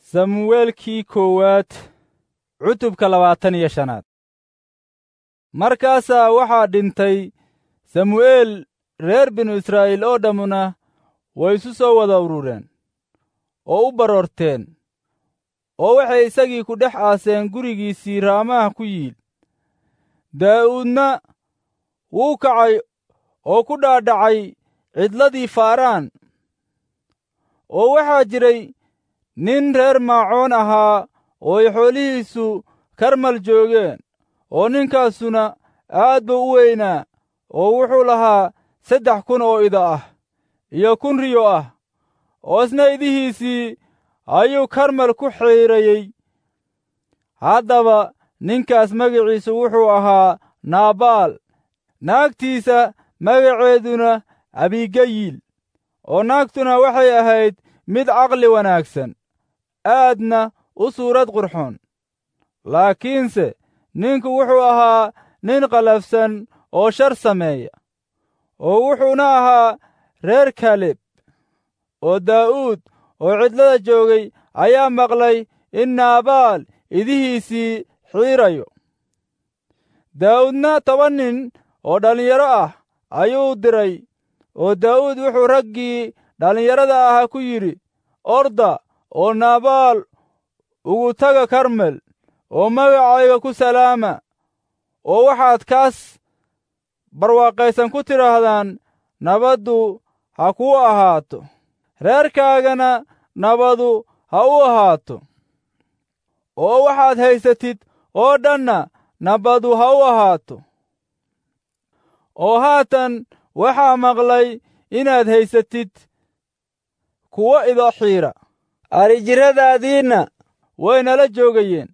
samuweelkii koowaad cutubka labaatan iyo shanaad markaasaa waxaa dhintay samu'eel reer binu israa'iil oo dhammuna way isu soo wada urureen oo u baroorteen oo waxay isagii ku dhex aaseen gurigiisii raamaha ku yiil daa'uudna wuu kacay oo ku dhaadhacay cidladii faaraan oo waxaa jiray nin reer maacoon ahaa oo ay xoolihiisu karmal joogeen oo ninkaasuna aad buu u weynaa oo wuxuu lahaa saddex kun oo ida ah iyo kun riyo ah oo isna idihiisii ayuu karmal ku xiirayey haddaba ninkaas magaciisu wuxuu ahaa naabaal naagtiisa magaceeduna abigayil oo naagtuna waxay ahayd mid caqli wanaagsan aadna u suurad qurxoon laakiinse ninku wuxuu ahaa nin qalafsan oo shar sameeya oo wuxuuna ahaa reer kaleb oo daa'uud oo cidlada joogay ayaa maqlay in naabaal idihiisii xiirayo daa'uudna toban nin oo dhallinyaro ah ayuu diray oo daa'uud wuxuu raggii dhallinyarada ahaa ku yidhi orda oo naabaal ugu taga karmel oo magacayga ku salaama oo waxaad kaas barwaaqaysan ku tidhaahdaan nabaddu ha kuu ahaato reerkaagana nabadu ha u ahaato oo waxaad haysatid oo dhanna nabadu ha u ahaato oo haatan waxaa maqlay inaad haysatid kuwo ido xiira adhijirradaadiinna way nala joogayeen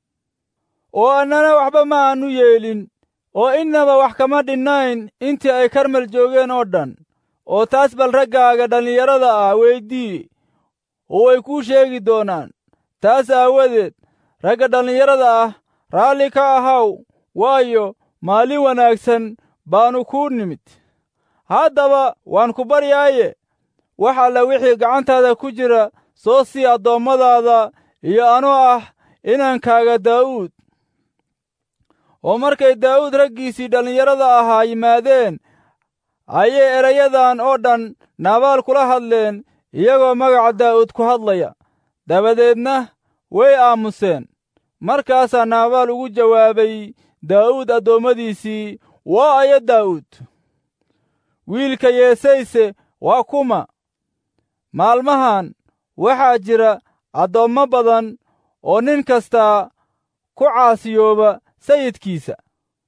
oo annana waxba ma aannu yeelin oo innaba wax kama dhinnayn intii ay karmel joogeen oo dhan oo taas bal raggaaga dhallinyarada ah weydii oo way kuu sheegi doonaan taas aawadeed ragga dhallinyarada ah raalli ka ahaw waayo maalin wanaagsan baannu kuu nimid haddaba waan ku baryaaye wax alla wixii gacantaada ku jira soo sii addoommadaada iyo anoo ah inankaaga daa'uud oo markay daa'uud raggiisii dhallinyarada ahaa yimaadeen ayay erayadan oo dhan naabaal kula hadleen iyagoo magaca daa'uud ku hadlaya dabadeedna way aamuseen markaasaa naabaal ugu jawaabay daa'uud addoommadiisii waa aya daa'uud wiilka yeesayse waa kuma maalmahan waxaa jira addoommo badan oo nin kastaa ku caasiyooba sayidkiisa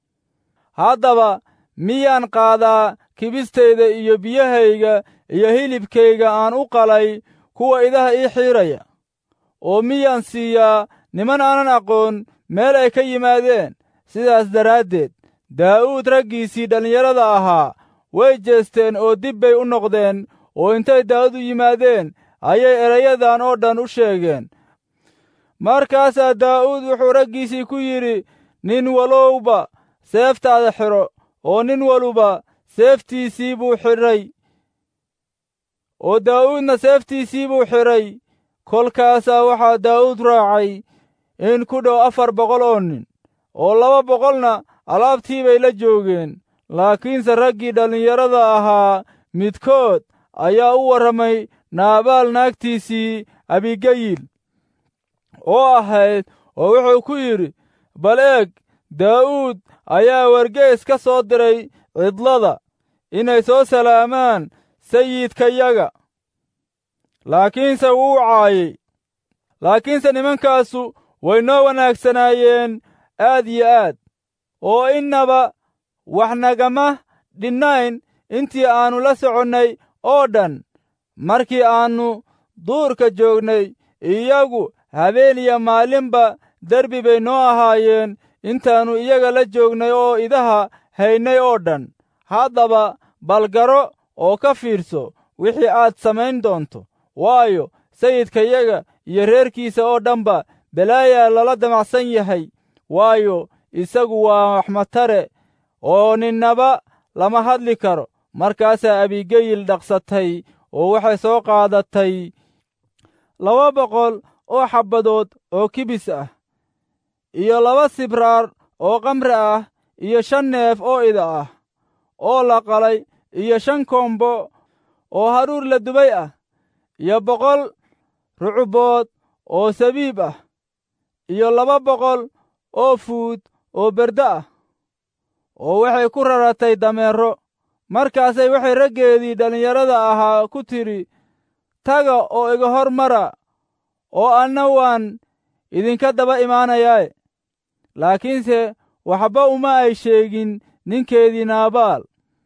haddaba miyaan qaadaa kibistayda iyo biyahayga iyo hilibkayga aan u qalay kuwa idaha ii xiiraya oo miyaan siiyaa niman aanan aqoon meel ay ka yimaadeen sidaas daraaddeed daa'uud raggiisii dhallinyarada ahaa way jeesteen oo dib bay u noqdeen oo intay daa'uud u yimaadeen ayay erayadan oo dhan u sheegeen markaasaa daa'uud wuxuu raggiisii ku yidhi nin walowba seeftaada xidho oo nin waluba seeftiisii buu xidhay oo daa'uudna seeftiisii buu xidhay kolkaasaa waxaa daa'uud raacay in ku dhow afar boqol oo nin oo laba boqolna alaabtii bay la joogeen laakiinse raggii dhallinyarada ahaa midkood ayaa u warramay naabaal naagtiisii abigayil oo ahayd oo wuxuu ku yidhi bal eeg daa'uud ayaa wargeys ka soo diray cidlada inay soo salaamaan sayidkayaga laakiinse wuu caayey laakiinse nimankaasu way noo wanaagsanaayeen aad iyo aad oo innaba wax nagama dhinnayn intii aannu la soconnay oo dhan markii aannu duurka joognay iyagu habeen iyo maalinba derbi bay noo ahaayeen intaannu iyaga la joognay oo idaha haynay oo dhan haddaba balgaro oo ka fiirso wixii aad samayn doonto waayo sayidkayaga iyo reerkiisa oo dhanba balaayaa lala damacsan yahay waayo isagu waa waxmatare oo ninnaba lama hadli karo markaasaa abigeyil dhaqsatay oo waxay soo qaadatay laba boqol oo xabbadood oo kibis ah iyo laba sibraar oo kamri ah iyo shan neef oo ida ah oo la qalay iyo shan koombo oo haruur la dubay ah iyo boqol rucubood oo sabiib ah iyo laba boqol oo fuud oo berde ah oo waxay ku raratay dameero markaasay waxay raggeedii dhallinyarada ahaa ku tidhi taga oo iga hor mara oo anna waan idinka daba imaanayaae laakiinse waxba uma ay sheegin ninkeedii naabaal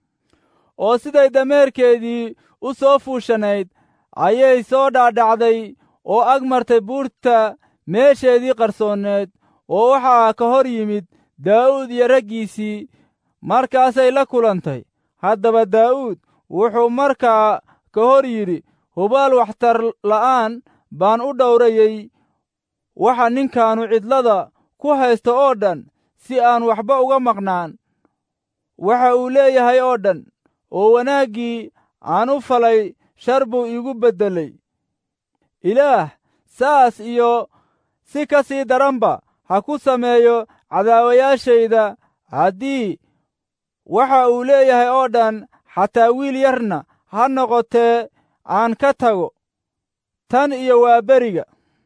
oo siday dameerkeedii u soo fuushanayd ayay soo dhaadhacday oo ag martay buurta meesheedii qarsoonneed oo waxaa ka hor yimid daa'uud iyo raggiisii markaasay la kulantay haddaba daa'uud wuxuu markaa ka hor yidhi hubaal waxtar la'aan baan u dhowrayey waxa ninkaannu cidlada ku haysto oo dhan si aan waxba uga maqnaan waxa uu leeyahay oo dhan oo wanaaggii aan u falay shar buu iigu beddelay ilaah saas iyo si ka sii daranba ha ku sameeyo cadaawayaashayda haddii waxa uu leeyahay oo dhan xataa wiil yarna ha noqotee aan ka tago tan iyo waa beriga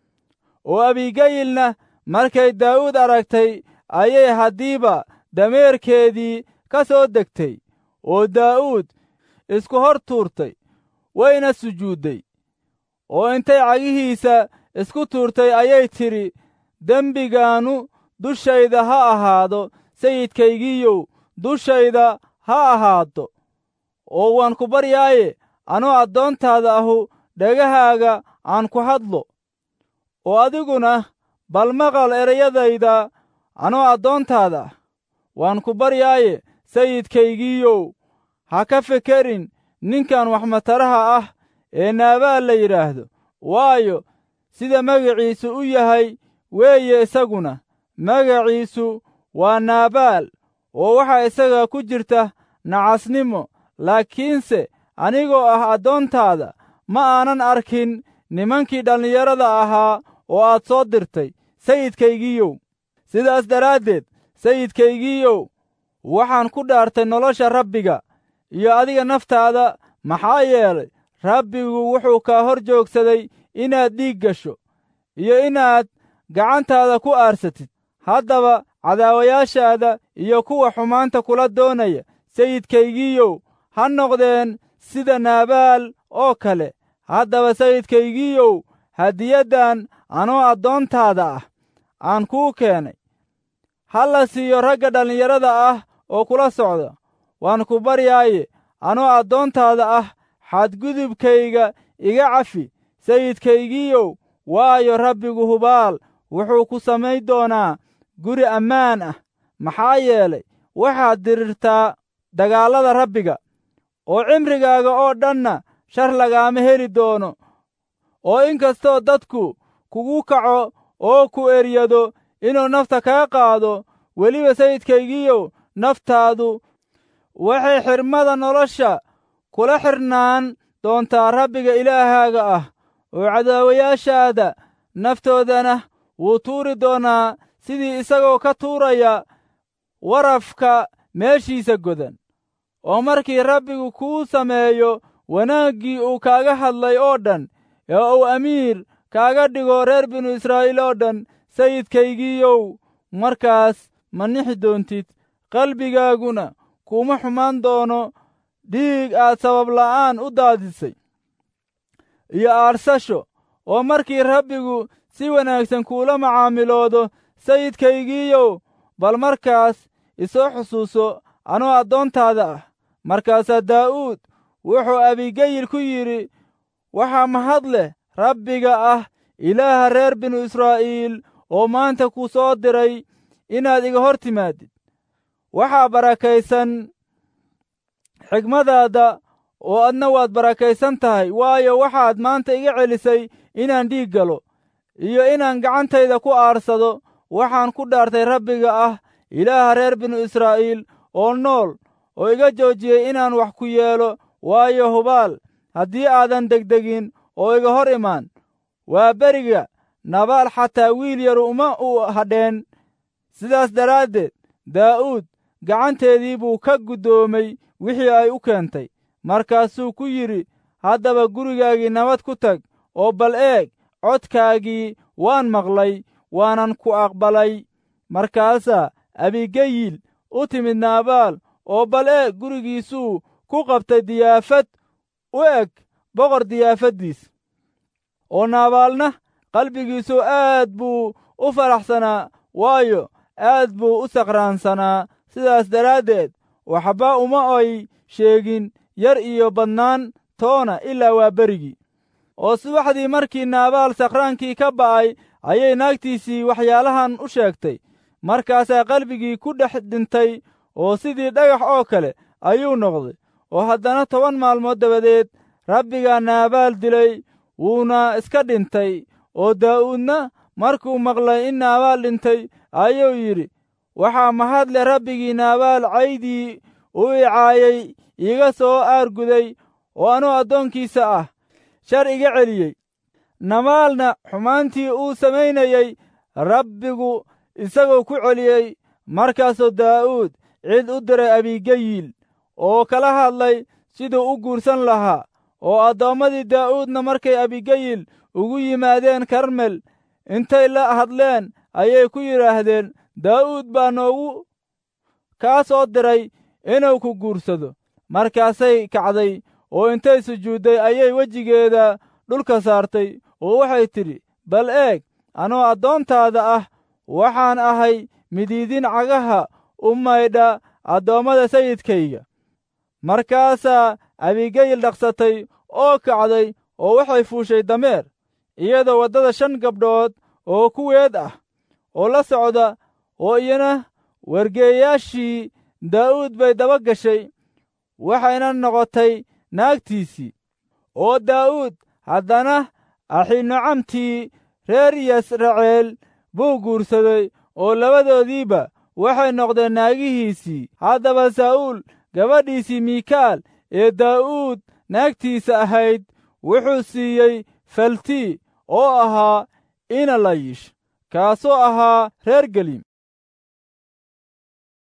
oo abigayilna markay daa'uud aragtay ayay haddiiba dameerkeedii ka soo degtay oo daa'uud isku hor tuurtay wayna sujuudday oo intay cagihiisa isku tuurtay ayay tidhi dembigaannu dushayda ha ahaado sayidkaygiiyow dushayda ha ahaado oo waan ku baryaaye anoo addoontaada ahu dhegahaaga aan ku hadlo oo adiguna bal maqal erayadayda anoo addoontaada ah waan ku baryaaye sayidkaygiiyow ha ka fekerin ninkan waxmataraha ah ee naabaal la yidhaahdo waayo sida magaciisu u yahay weeye isaguna magaciisu waa naabaal oo waxaa isaga ku jirta nacasnimo laakiinse anigoo ah addoontaada ma aanan arkin nimankii dhallinyarada ahaa oo aad soo dirtay sayidkaygiiyow sidaas daraaddeed sayidkaygiiyow waxaan ku dhaartay nolosha rabbiga iyo adiga naftaada maxaa yeelay rabbigu wuxuu kaa hor joogsaday inaad dhiig gasho iyo inaad gacantaada ku aarsatid haddaba cadaawayaashaada iyo kuwa xumaanta kula doonaya sayidkaygiiyow ha noqdeen sida naabaal oo kale haddaba sayidkaygiiyow hadiyaddan anoo addoontaada ah aan kuu keenay ha la siiyo ragga dhallinyarada ah oo kula socda waan ku baryaaye anoo addoontaada ah xadgudubkayga iga cafi sayidkaygiiyow waayo rabbigu hubaal wuxuu ku samayn doonaa guri ammaan ah maxaa yeelay waxaad dirirtaa dagaallada rabbiga oo cimrigaaga oo dhanna shar lagaama heli doono oo in kastoo dadku kugu kaco oo ku eryado inuu nafta kaa qaado weliba sayidkaygiiyow naftaadu waxay xirmada nolosha kula xirnaan doontaa rabbiga ilaahaaga ah oo cadaawayaashaada naftoodana wuu tuuri doonaa sidii isagoo ka tuuraya warafka meeshiisa godan oo markii rabbigu kuu sameeyo wanaaggii uu kaaga hadlay oo dhan ee uu amiir kaaga dhigo reer binu israa'iil oo dhan sayidkaygiiyow markaas ma nixi doontid qalbigaaguna kuma xumaan doono dhiig aad sabab la'aan u daadisay iyo aarsasho oo markii rabbigu si wanaagsan kuula macaamiloodo sayidkaygiiyow bal markaas isoo xusuuso anoo addoontaada ah markaasaa daa'uud wuxuu abigayil ku yidhi waxaa mahad leh rabbiga ah ilaaha reer binu israa'iil oo maanta ku soo diray inaad iga hor timaadid waxaa barakaysan xigmadaada oo adna waad barakaysan tahay waayo waxaad maanta iga celisay inaan dhiig galo iyo inaan gacantayda ku aarsado waxaan ku dhaartay rabbiga ah ilaaha reer binu israa'iil oo nool oo iga joojiyey inaan wax ku yeelo waayo hubaal haddii aadan degdegin oo iga hor imaan waa beriga nabaal xataa wiil yaru uma u hadheen sidaas daraaddeed daa'uud gacanteedii buu ka guddoomay wixii ay u keentay markaasuu ku yidhi haddaba gurigaagii nabad ku tag oo bal eeg codkaagii waan maqlay waanan ku aqbalay markaasaa abigayil u timid naabaal oo bal eeg gurigiisuu ku qabtay diyaafad u eg boqor diyaafaddiis oo naabaalna qalbigiisu aad buu u faraxsanaa waayo aad buu u saqraansanaa sidaas daraaddeed waxba uma ay sheegin yar iyo badnaan toona ilaa waa berigii oo subaxdii markii naabaal sakraankii ka ba'ay ayay naagtiisii waxyaalahan u sheegtay markaasaa qalbigii ku dhex dhintay oo sidii dhagax oo kale ayuu noqday oo haddana toban maalmood dabadeed rabbigaa naabaal dilay wuuna iska dhintay oo daa'uudna markuu maqlay in naabaal dhintay ayuu yidhi waxaa mahad leh rabbigii naabaal caydii u icaayay iiga soo aarguday oo anuu addoonkiisa ah shar iga celiyey namaalna xumaantii uu samaynayey rabbigu isagoo ku celiyey markaasuu daa'uud cid u diray abigayil oo kala hadlay siduu u guursan lahaa oo addoommadii daa'uudna markay abigayil ugu yimaadeen karmel intay la hadleen ayay ku yidhaahdeen daa'uud baa noogu kaa soo diray inuu ku guursado markaasay kacday oo intay sujuudday ayay wejigeeda dhulka saartay oo waxay tidhi bal eeg anoo addoontaada ah waxaan ahay midiidin cagaha u maydha addoommada sayidkayga markaasaa abigayil dhaqsatay oo kacday oo waxay fuushay dameer iyadoo waddada shan gabdhood oo kuweed ah oo la socda oo iyana wargeeyaashii daa'uud bay daba gashay waxayna noqotay naagtiisii oo daa'uud haddana axinocamtii reer yasraceel buu guursaday oo labadoodiiba waxay noqdeen naagihiisii haddaba saa'uul gabadhiisii miikaal ee daa'uud naagtiisa ahayd wuxuu siiyey faltii oo ahaa ina layish kaasoo ahaa reer geliim